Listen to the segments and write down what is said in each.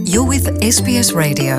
You're with SBS Radio.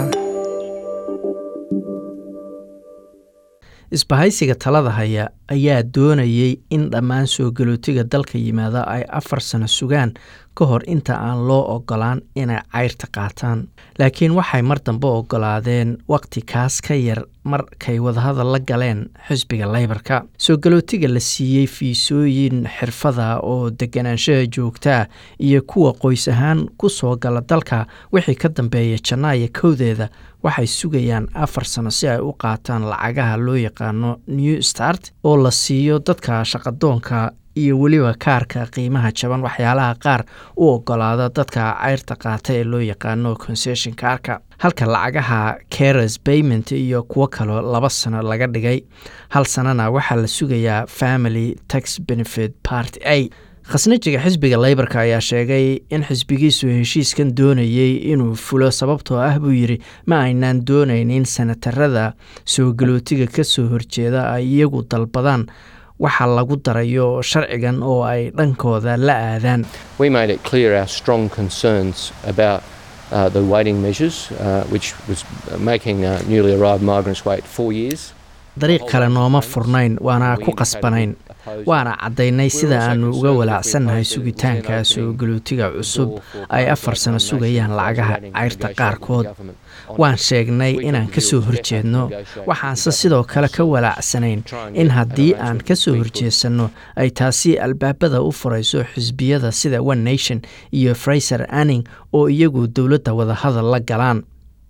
isbahaysiga talada haya ayaa doonayay in dhammaan soo galootiga dalka yimaada ay afar sano sugaan ka hor inta aan loo ogolaan inay cayrta qaataan laakiin waxay mar dambe ogolaadeen wakhti kaas ka yar markay wadahadal la galeen xisbiga leybarka soo galootiga la siiyey fiisooyin xirfada oo deganaanshaha joogtaa iyo kuwa qoys ahaan ku soo gala dalka wixii ka dambeeya janaayo kowdeeda waxay sugayaan afar sano si ay u qaataan lacagaha loo yaqaano new start oo la siiyo dadka shaqadoonka iyo weliba kaarka qiimaha jaban waxyaalaha qaar u ogolaada dadka cayrta qaata ee loo yaqaano concession kaarka halka lacagaha cares payment iyo kuwo kaloo laba sano laga dhigay hal sanana waxaa la sugayaa family tax benefit part a khasnajiga xisbiga leybarka ayaa sheegay in xisbigiisu heshiiskan doonayey inuu fulo sababtoo ah buu yidhi ma aynaan doonaynin sanatarada soo galootiga ka soo horjeeda ay iyagu dalbadaan waxa lagu darayo sharcigan oo ay dhankooda la aadaan We made it clear our strong concerns about uh, the waiting measures, uh, which was making uh, newly arrived migrants wait four years. dariiq kale nooma furnayn waana ku qasbanayn waana caddaynay sida aannu uga walaacsannahay sugitaanka soo galootiga cusub ay afar sano sugayaan lacagaha cayrta qaarkood waan sheegnay inaan ka soo horjeedno waxaanse sidoo kale ka walaacsanayn in haddii aan ka soo horjeedsanno ay taasi albaabada u furayso xisbiyada sida one nation iyo fraiser anning oo iyagu dowladda wadahadal la galaan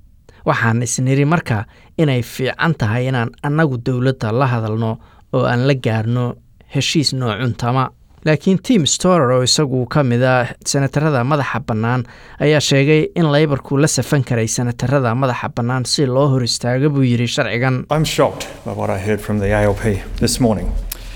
waxaan isniri marka inay fiican tahay inaan annagu dowladda la hadalno oo aan la gaarno heshiis noocuntama laakiin tim storer oo isagu ka mid a senatarada madaxa bannaan ayaa sheegay in leybarku la safan karay senatarada madaxa bannaan si loo hor istaago buu yidhi sharcigan I'm shocked by what I heard from the ALP this morning.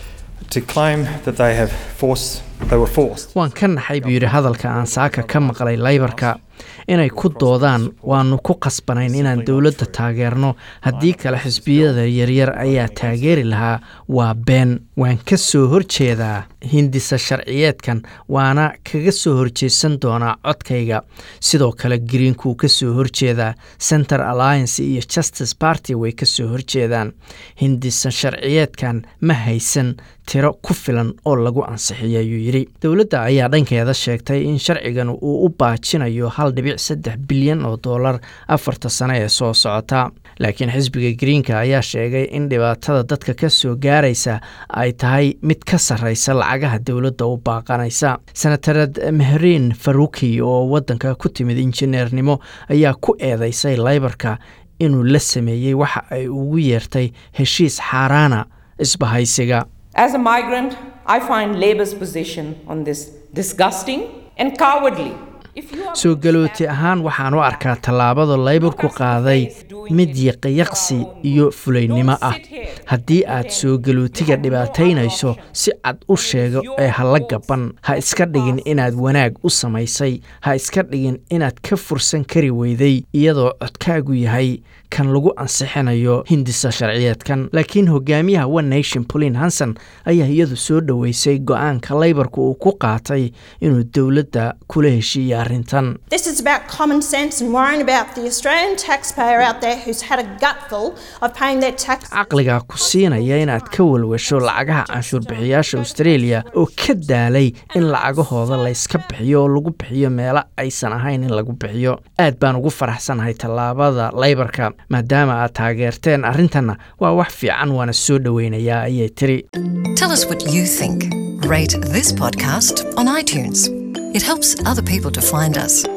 To claim that they have forced, they were forced. waan ka naxay buu yidhi hadalka aan saaka ka maqlay leybarka inay ku doodaan waannu ku qasbanayn inaan dowladda taageerno haddii kale xisbiyada yaryar ayaa taageeri lahaa waa been waan ka soo horjeedaa hindisa sharciyeedkan waana kaga soo horjeedsan doonaa codkayga sidoo kale greenkuu ka soo horjeedaa center alliance iyo justice party way ka soo horjeedaan hindisa sharciyeedkan ma haysan tiro ku filan oo lagu ansixiyay ayuu yidhi dowladda ayaa dhankeeda sheegtay in sharcigan uu u baajinayo hal dhibic saddex bilyan oo dollar afarta sano ee soo socota laakiin xisbiga greenka ayaa sheegay in dhibaatada dadka ka soo gaaraysa ay tahay mid ka sarreysa lacagaha dowladda u baaqanaysa senatarad mehrin faruki oo waddanka ku timid injineernimo ayaa ku eedeysay leybarka inuu la sameeyey waxa ay ugu yeertay heshiis xaaraana isbahaysiga As a migrant, I find Labour's position on this disgusting and cowardly. If you are soo galooti ahaan waxaan u arkaa tallaabada leybarku qaaday mid yaqiyaqsi iyo fulaynimo ah haddii aad soo galootiga dhibaataynayso si cad u sheego ee ha la gaban ha iska dhigin inaad wanaag u samaysay ha iska dhigin inaad ka fursan kari weyday iyadoo codkaagu yahay kan lagu ansixinayo hindisa sharciyeedkan laakiin hogaamiyaha one nation pauline hanson ayaa iyadu soo dhoweysay go-aanka leybarka uu ku qaatay inuu dowladda kula heshiiya arrintan This is about common sense and worrying about the Australian taxpayer out there who's had a gutful of paying their tax. caqligaa ku siinaya inaad ka walwasho lacagaha canshuurbixiyaasha australia oo ka daalay in lacagahooda layska bixiyo oo lagu bixiyo meelo aysan ahayn in lagu bixiyo aad baan ugu faraxsanahay tallaabada leybarka maadaama aad taageerteen arrintanna waa wax fiican waana soo dhoweynayaa ayay tiri Tell us what you think. Rate this podcast on iTunes. It helps other people to find us.